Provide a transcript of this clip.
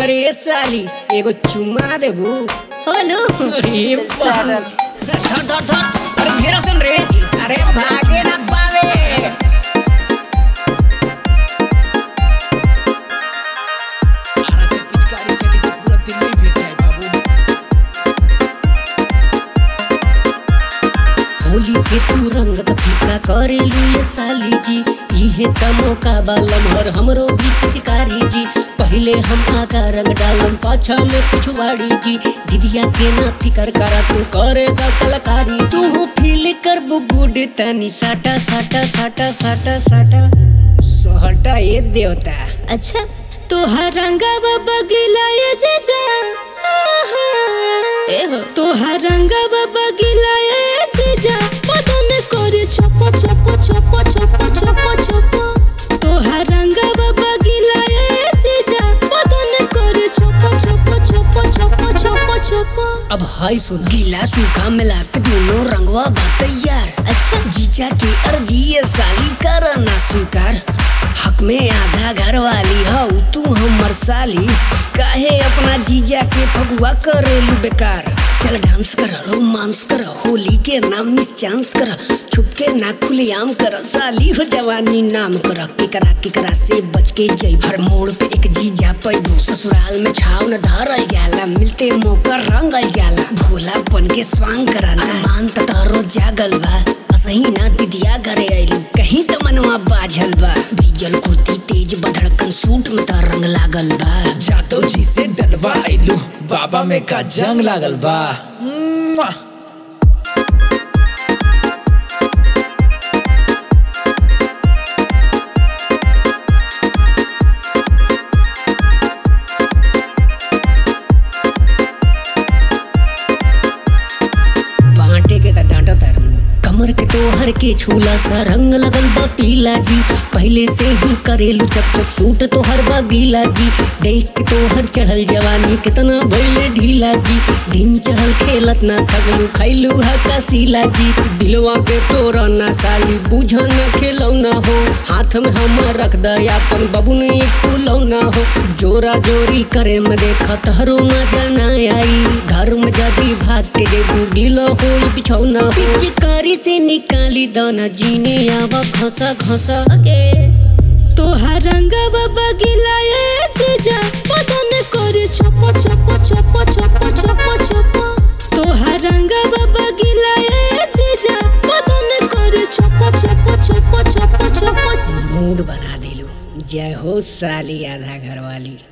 अरे साली एगो चुम्मा ना देबू होलो अरे बाप धर धर धर अरे घेरा सन रे अरे भागे ना पावे आरा से पिचकारी चली तो पूरा दिल्ली भीग जाए बाबू होली के तू रंगत फीका करेलू ये साली जी इहे त मौका बालम हर हमरो भी पिचकारी जी पहले हम आगा रंग डालम पाछा में पिछवाड़ी जी दीदिया के ना फिकर करा तू करेगा कलाकारी तू फील कर गुड तनी साटा साटा साटा साटा साटा सोहटा ये देवता अच्छा तोहर रंगवा बगिला ये जीजा आहा। ए हो तोहर रंगवा बगिला ये जीजा बदन करे छप छप छप छप छप छप तोहर रंगवा बगिला ये जीजा बदन करे छप छप छप छप छप छप अब हाय सुन गीला सूखा मिला के दोनों रंगवा बा तैयार अच्छा जीजा की अर्जी ये साली कर ना स्वीकार हक में आधा घर वाली हऊ तू हमर साली काहे अपना जीजा के फगुआ करेलू बेकार चल डांस कर रोमांस कर होली के नाम मिस चांस कर छुप के ना खुलेआम कर साली हो जवानी नाम कर केकरा केकरा से बच के जई हर मोड़ पे एक जीजा पैदू ससुराल में छाव न धरल जाला मिलते मौका रंगल जाला भोला बन के स्वांग कराना मान त तारो जागल बा असही ना दिदिया घरे आइलू कहीं त मनवा बाझल बा भीजल कुर्ती तेज बधड़कन सूट में त रंग लागल बा जातो जी से डलवा आइलू बाबा में का जंग लागल बा मुआ। बांटे के त डांटा तारू कमर के तोहर के छूला सा रंग लगल बा पीला जी पहले से ही करेलू चप चप सूट तोहर बा गीला जी देख के तोहर चढ़ल जवानी कितना भइले ढीला जी दिन चढ़ल खेलत ना थकलू खैलू हा कसीला जी दिलवा के तोरा ना साली बुझ न खेलौना हो हाथ में हम रख द अपन बबुनी फूलौना हो जोरा जोरी करे में देखा तहरो ना जाना आई घर में जदी भाग के जेबू ढीला हो बिछौना हो पिचकारी से निकाली दाना जीने आवा घसा घसा ओके तोहर रंगवा बगिला ये जीजा बदन करे छप छप छप छप छप छप तोहर रंगवा बगिला ये जीजा बदन करे छप छप छप छप छप मूड बना दिलू जय हो साली आधा घर वाली